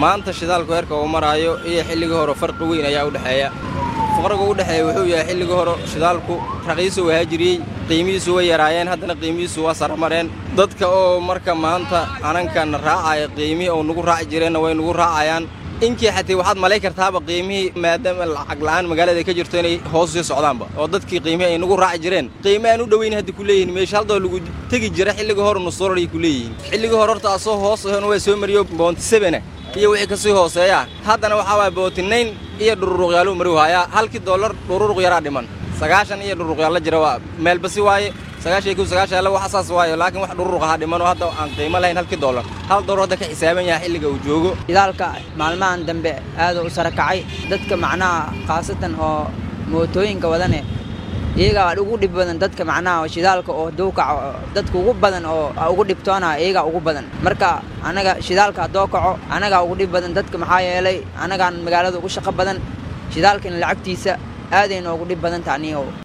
maanta shidaalku heerka uu maraayo iyo xilligii hore farqi weyn ayaa u dhexeeya farqiga u dhexeeya wuxuu yahay xilligii hore shidaalku raqiisu waa jiriyey qiimihiisu way yaraayeen haddana qiimihiisu waa saramareen dadka oo marka maanta anankan raacaya qiimihii oo nagu raaci jireenna way nagu raacayaan inkii xatii waxaad malay kartaaba qiimihii maadaama lacag la'aan magaalada ay ka jirto inay hoos sii socdaanba oo dadkii qiimihii ay nagu raaci jireen qiime aan u dhoweyn hadda ku leeyihin meesha haldoo lagu tegi jira xilligii hore nusurar ay ku leeyihiin xilligii hore horta asoo hoos ahona waa soo mariyo boonti sebena iyo wixii ka sii hooseeya haddana waxaa waaya bootinayn iyo dhururuqyaaluu mari waayaa halkii dollar dhururuq yaraa dhiman sagaashan iyo dhururuqyaal la jira waa meelbasi waaye sagaashan ku sagaashan alla wax asaas waayo laakiin wax dhururuq ahaa dhiman oo hadda aan qiimo lahayn halkii dollar hal dollar hadda ka xisaaban yahay xilliga uu joogo shidaalka maalmahan dambe aad u sara kacay dadka macnaha khaasatan oo mootooyinka wadane iyagaa ugu dhib badan dadka macnaha shidaalka oo hadduu kaco dadka ugu badan oo ugu dhibtoona iyagaa ugu badan marka annaga shidaalka haddoo kaco annagaa ugu dhib badan dadka maxaa yeelay annagaan magaalada ugu shaqo badan shidaalkana lacagtiisa aaday noogu dhib badan taaniyow